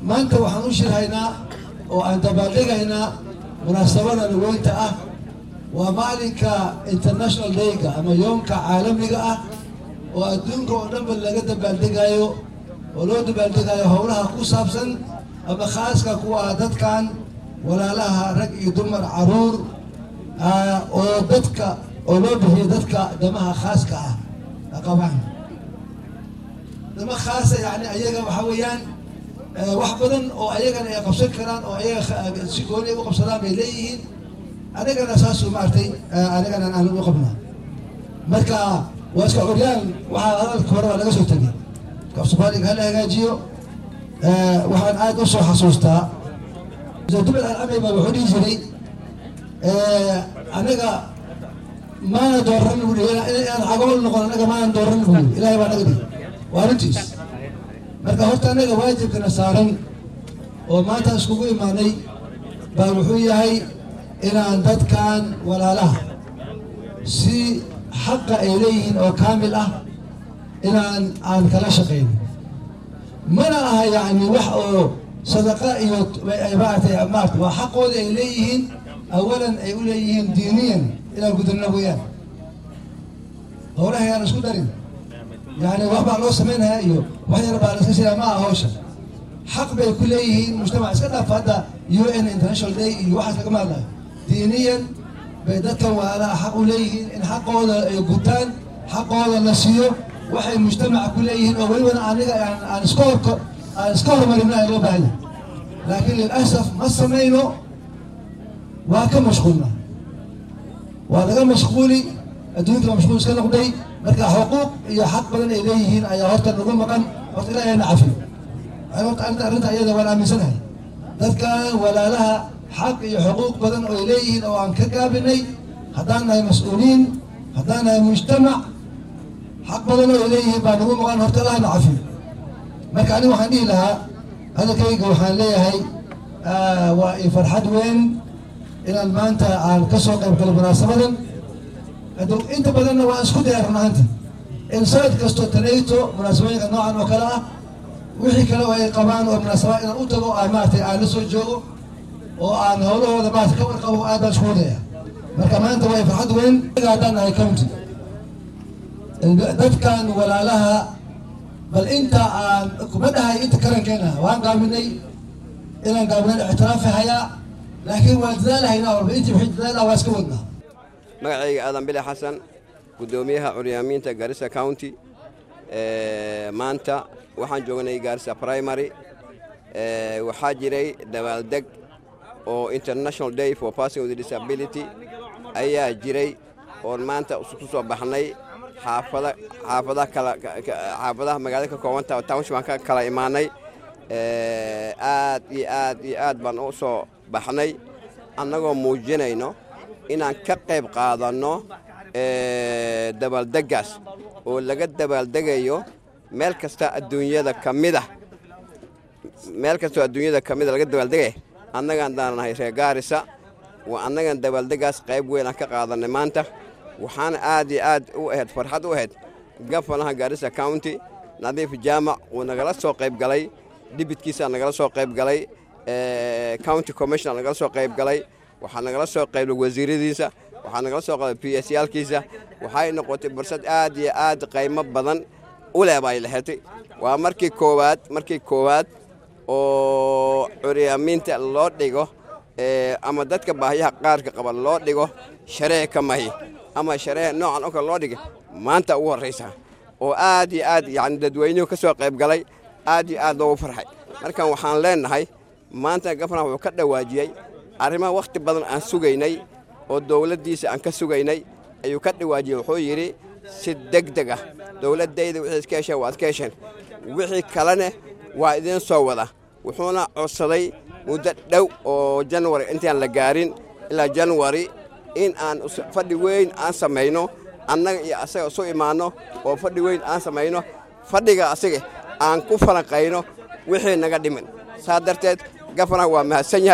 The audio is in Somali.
maanta waxaan u shirhaynaa oo aan dabaaldegaynaa munaasabadan weynta ah waa maalinka international dayga ama yoomka caalamiga ah oo adduunka oo dhanba laga dabaaldegayo oo loo dabaaldegayo howlaha ku saabsan ama khaaska kuwa dadkan walaalaha rag iyo dumar caruur oo dadka oo loo bixiyo dadka damaha khaaska ah qabaan dama khaasa yani ayaga waxaa weeyaan wax badan oo ayagana ay qabsan karaan oo ayaga si gooni u qabsadaan bay leeyihiin anigana saasu maaragtay anigana aan u qabnaa marka waa iska curyaan waxaa hadalka hore waa laga soo tegay af soomaaliga hala hagaajiyo waxaan aad u soo xasuustaa dubal alcamay baa wuxuu dhihi jiray anaga maana dooran buu inaan cagool noqon anaga maana dooran buu ilahay baa naga dhigi waa arrintiis marka horta anaga waajibkana saaran oo maanta iskugu imaanay baa wuxuu yahay inaan dadkan walaalaha si xaqa ay leeyihiin oo kaamil ah inaan aan kala shaqayn mana aha yacni wax oo sadaqa iyo maaragtay maarata waa xaqooda ay leeyihiin awalan ay u leeyihiin diiniyan inaan gudubno weeyaan howlaha yaan isku darin yani wax baa loo samaynayaa iyo wax yar baa laska sidaa ma aha hawsha xaq bay ku leeyihiin mujtamac iska dhaaf hadda u n international day iyo waxaas lagama hadlayo diiniyan bay dadkan walaalaha xaq u leeyihiin in xaqooda ay gutaan xaqooda la siiyo waxay mujtamaca ku leeyihiin oo welibana aniga aan iska horko aan iska hormarino ay loo baahanya laakiin lilasaf ma samayno waa ka mashquulna waa laga mashquuli adduunka mashquul iska noqday marka xuquuq iyo xaq badan ay leeyihiin ayaa horta nagu maqan horta ilaahayna cafiyo horta arrinta iyada waan aaminsanahay dadka walaalaha xaq iyo xuquuq badan oo ay leeyihiin oo aan ka gaabinay haddaan nahay mas-uuliin haddaan nahay mujtamac xaq badan oo ay leeyihiin baa nagu maqan horta allahna cafiyo marka aniga waxaan dhihi lahaa hadalkayga waxaan leeyahay waa i farxad weyn inaan maanta aan ka soo qayb galo munaasabadan inta badanna waan isku daya run ahaanti in sanad kasto tanayto munaasabooyinka noocan oo kale ah wixii kale oo ay qabaan oo munaasaba inaan u tago aan maaragtay aan la soo joogo oo aan howlahooda maarata ka warqabo aad baan isku wadaya marka maanta waa farxad weyn haddaan nahay county dadkan walaalaha bal inta aan kuma dhahay inta karankeena waan gaaminay inaan gaaminay ictiraafi hayaa laakiin waan dadaalahaynaa walba intii wixii dadaal ah waa iska wadnaa magacayga aadan bile xasan guddoomiyaha curyaamiinta garissa county maanta waxaan joognay garissa primary waxaa jiray dabaaldeg oo international day for person with disability ayaa jiray oon maanta ku soo baxnay xaafada xaafadaha kala xaafadaha magaalada ka koobanta township baan ka kala imaanay aad iyo aad iyo aad baan u soo baxnay annagoo muujinayno inaan ka qayb qaadanno dabaaldeggaas oo laga dabaaldegayo meel kasta adduunyada ka mida meel kastoo adduunyada ka mida laga dabaaldegaya annagaan daananahay reer gaarisa waa annagan dabaaldeggaas qayb weyn aan ka qaadannay maanta waxaana aad iyo aad u ahayd farxad u ahayd gafanaha gaarisa county nadiif jaamac wuu nagala soo qayb galay dhibidkiisaa nagala soo qayb galay county commissioner nagala soo qayb galay waxaa nagala soo qayblay wasiiradiisa waxaa nagala soo qaybay p s yaalkiisa waxay noqotay fursad aad iyo aad qaymo badan u leh bay lahetay waa markii koowaad markii koowaad oo curyaamiinta loo dhigo ama dadka baahiyaha qaarka qaba loo dhigo shareec ka mahi ama shareec noocan oo kale loo dhigay maanta ugu horraysa oo aad iyo aad yani dadweynuhu ka soo qayb galay aad iyo aad loogu farxay markan waxaan leenahay maanta gafana wuxuu ka dhawaajiyey arrimaha wakhti badan aan sugaynay oo dowladdiisa aan ka sugaynay ayuu ka dhawaajiyey wuxuu yidhi si deg deg ah dowladdayda wixii iska hesheen waad ka hesheen wixii kalena waa idiin soo wada wuxuuna codsaday muddo dhow oo janwari intaan la gaarin ilaa janwari in aan fadhi weyn aan samayno annaga iyo asaga isu imaanno oo fadhi weyn aan samayno fadhiga asaga aan ku falanqayno wixii naga dhimin saa darteed gafanaha waa mahadsan yahay